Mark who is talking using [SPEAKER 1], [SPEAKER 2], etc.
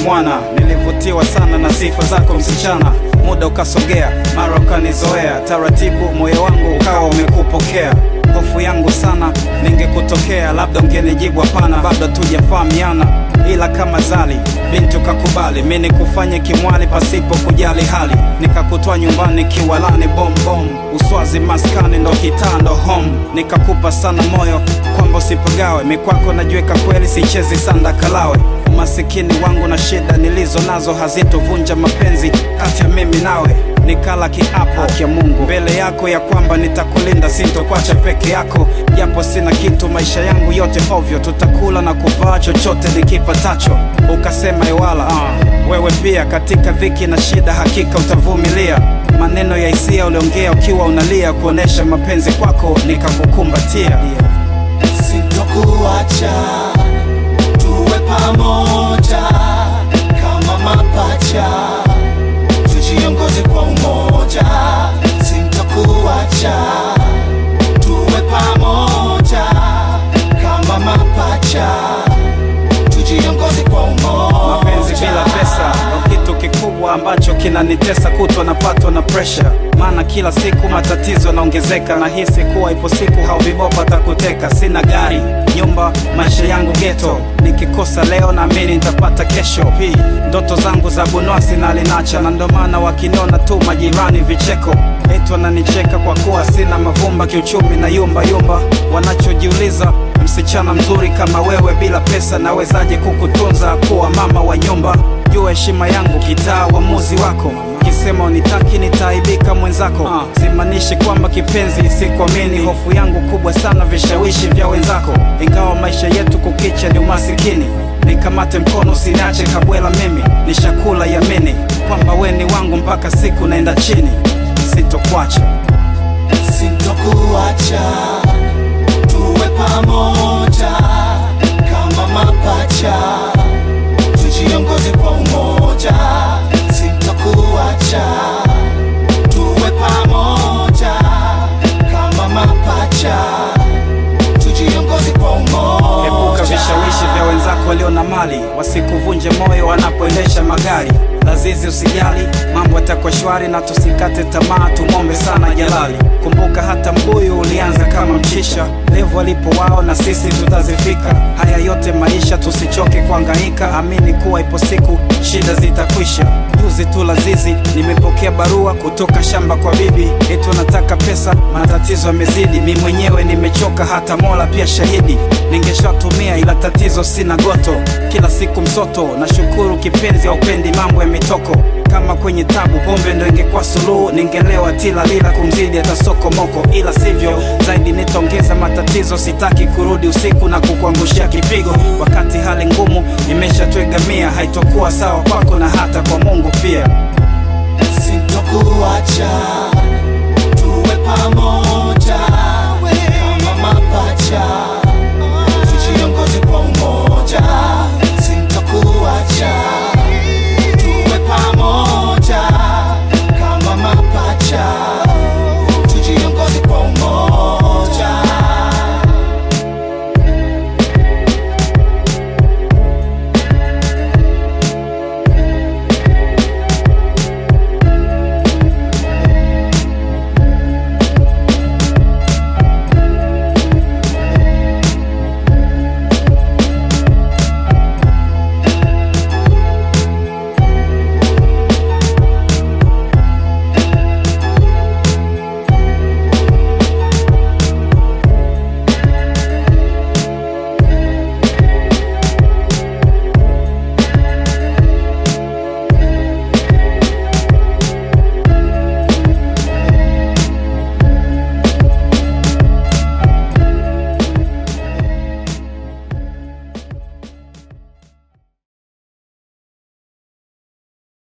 [SPEAKER 1] mwana, nilivutiwa sana na sifa zako msichana. Muda ukasogea, mara ukanizoea, taratibu moyo wangu ukawa umekupokea. Hofu yangu sana ningekutokea, labda ungenijibu hapana, bado tujafahamiana, ila kama zali binti ukakubali, mi nikufanye kimwali pasipo kujali hali, nikakutoa nyumbani kiwalani, bombom uswazi maskani ndo kitando home, nikakupa sana moyo kwamba usipagawe, mikwako najiweka kweli, sichezi sanda kalawe umasikini wangu na shida nilizo nazo hazitovunja mapenzi kati ya mimi nawe nikala kiapo haki ya Mungu mbele yako ya kwamba nitakulinda, sintokwacha peke yako, japo sina kitu maisha yangu yote ovyo, tutakula na kuvaa chochote nikipatacho. Ukasema iwala uh, wewe pia katika dhiki na shida hakika utavumilia. Maneno ya hisia uliongea ukiwa unalia, kuonesha mapenzi kwako nikakukumbatia.
[SPEAKER 2] Sintokuacha tuwe pamoja kama mapacha, tujiongoze kwa umoja. Sintokuacha tuwe pamoja kama mapacha, tujiongoze kwa umoja.
[SPEAKER 1] mapenzi bila pesa ndo kitu kikubwa ambacho kinanitesa kutwa napatwa na presha maana kila siku matatizo yanaongezeka nahisi kuwa ipo siku hauvibopa takuteka sina gari nyumba maisha yangu geto nikikosa leo naamini nitapata kesho P ndoto zangu za bunwasi na linacha na ndo maana wakiniona tu majirani vicheko eti wananicheka kwa kuwa sina mavumba kiuchumi na yumba yumba wanachojiuliza msichana mzuri kama wewe bila pesa nawezaje kukutunza kuwa mama wa nyumba jua heshima yangu kitaa uamuzi wako kisema unitaki nitaaibika mwenzako simanishi kwamba kipenzi sikuamini hofu yangu kubwa sana vishawishi vya wenzako ingawa maisha yetu kukicha ni umasikini nikamate mkono usiniache kabwela mimi nishakula yamini kwamba we ni wangu mpaka siku naenda chini sitokwacha
[SPEAKER 2] Sintokuacha tuwe pamoja kama mapacha, tujiongoze kwa umoja. Sintokuacha tuwe pamoja kama mapacha, tujiongoze kwa umoja.
[SPEAKER 1] Epuka vishawishi vya wenzako walio na mali, wasikuvunje moyo wanapoendesha magari. Lazizi usijali, mambo yatakuwa shwari na tusikate tamaa, tumwombe sana Jalali. Kumbuka hata mbuyu ulianza kama mchisha, levo alipo wao na sisi tutazifika. Haya yote maisha, tusichoke kuhangaika, amini kuwa ipo siku shida zitakwisha. Juzi tu Lazizi nimepokea barua kutoka shamba kwa bibi, eti wanataka pesa, matatizo yamezidi. Mi mwenyewe nimechoka, hata Mola pia shahidi. Ningeshatumia ila tatizo sina goto, kila siku msoto. Nashukuru kipenzi, haupendi mambo ya mitoko kama kwenye tabu, pombe ndo ingekuwa suluhu, ningelewa tila lila kumzidi hata soko moko, ila sivyo, zaidi nitaongeza matatizo. Sitaki kurudi usiku na kukuangushia kipigo, wakati hali ngumu imeshatwegamia. Haitokuwa sawa kwako na hata kwa Mungu pia.
[SPEAKER 2] Sintokuacha tuwe pamoja